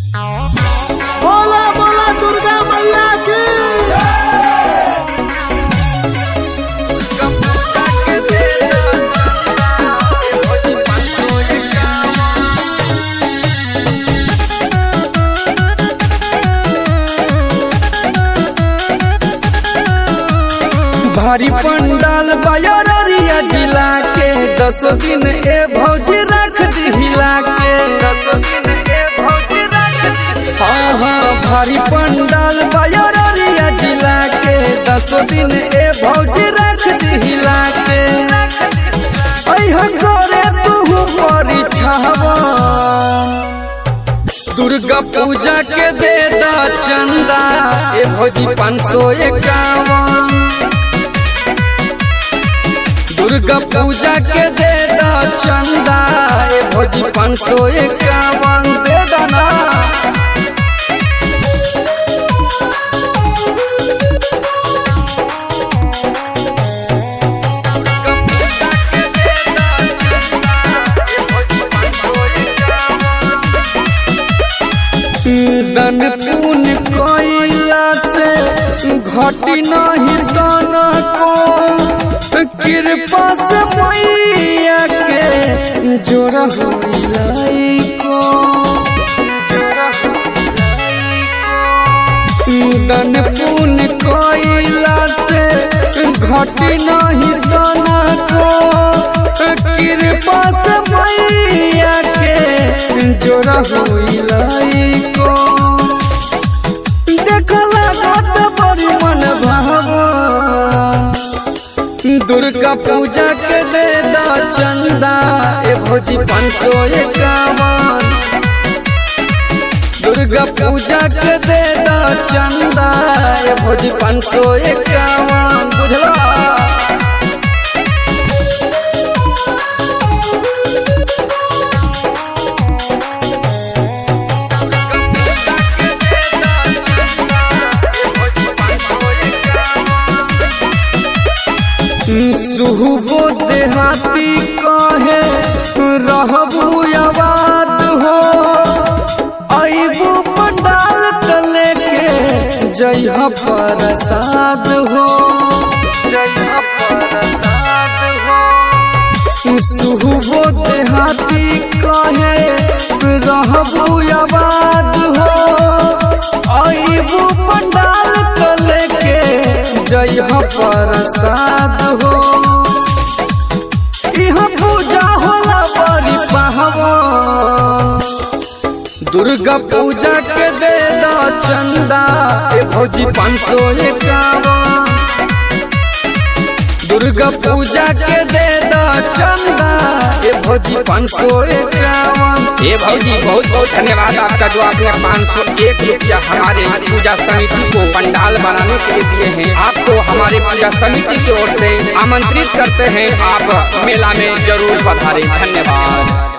बोला बोला दुर्गा मैया की भारी पंडाल बयरिया जिला के दस दिन ए भौजी रख दिहिला के हाँ हाँ भारी पंडाल बयरिया जिला के दस दिन ए भौजी रख दिहिला के अइह करे तू परीक्षावा दुर्गा पूजा के दे दा चंदा ए भौजी पाँच सौ इक्यावन दुर्गा पूजा के दे दा चंदा ए भौजी पाँच सौ इक्यावन दे दाना दन पुन कोइला से घटी नहीं तन को कृपा से मैया के जोड़ा होइलाई को दन पुन कोइला से घटी नहीं तन को कृपा से मैया के जोड़ा होइलाई को देखला गत बड़ी मन भावन दुर्गा पूजा के दे दा चंदा ए भौजी पाँच सौ इक्यावन दुर्गा पूजा के दे दा चंदा ए भौजी पाँच सौ इक्यावन बुझला सुहबो देहाती कहे रहबू आबाद हो अबू पंडाल तले के जय प्रसाद हो सुहबो देहाती कहे रहबू आबाद हो अबू पंडाल तले के जय प्रसाद हो इहाँ पूजा होला बड़ी पावन दुर्गा पूजा के दे दा चंदा ए भौजी पाँच सौ इक्यावन दुर्गा पूजा के दे दा चंदा ए भौजी पाँच सौ इक्यावन ये भौजी बहुत बहुत धन्यवाद आपका जो आपने पाँच सौ एक रुपया हमारे पूजा समिति को पंडाल बनाने के लिए दिए हैं आपको हमारे पूजा समिति की ओर से आमंत्रित करते हैं आप मेला में जरूर पधारें धन्यवाद